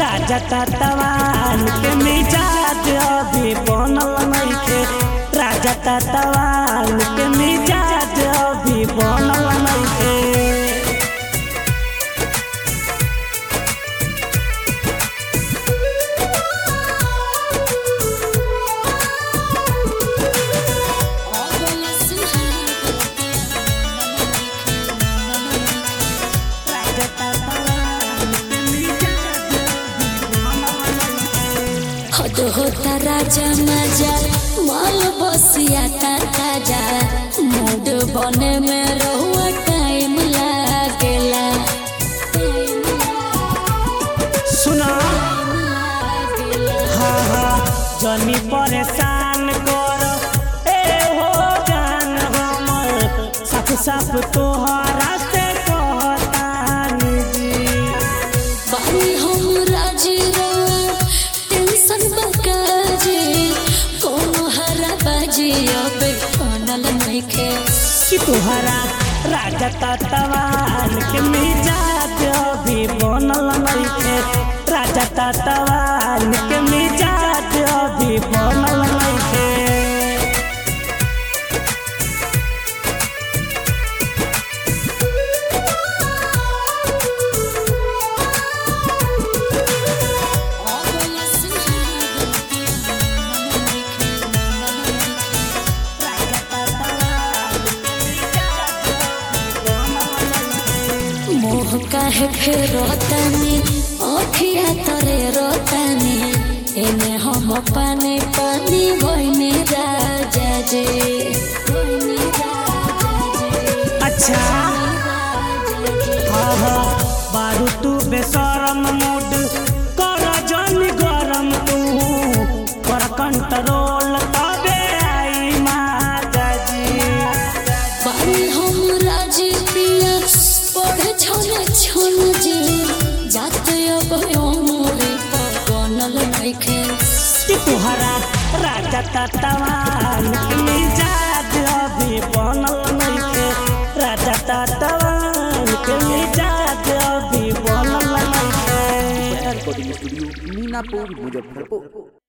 राजा तवान के मिजाज अभी बनल नइखे राजा तवान के मिजाज अभी बनल नइखे हद होता राजा मजा माल बसिया का ताजा मूड बने में रहुआ टाइम लागेला सुना हाँ हाँ जनी परेशान कर ए हो जान हमर साफ साफ तोहरा से कहतानी जी बानी हम राजी रहुआ टेंशन बकाजी कोनो हरा बाजी अबे बनल नइखे कि तोहरा राजा तवान के मिजाज अभी बनल नइखे राजा तवान के मिजाज अभी बनल नइखे मोह काहे फेर रोतानी अखिया तरे रोतानी एने हम पानी पानी भइनी राजा जे भइनी राजा जे अच्छा हाँ हाँ बारू तू बेसरम मूड कर जन गरम तू कर कंट्रोल तबे आई माता जी पानी हम राजी पिया पढ़े छोले छोन जे जाते अब मोरे पर बनल नइखे कि तुहरा राजा तवान के मिजाज अभी बनल नइखे राजा तवान के मिजाज अभी बनल नइखे रिकॉर्डिंग स्टूडियो मीनापुर मुजफ्फरपुर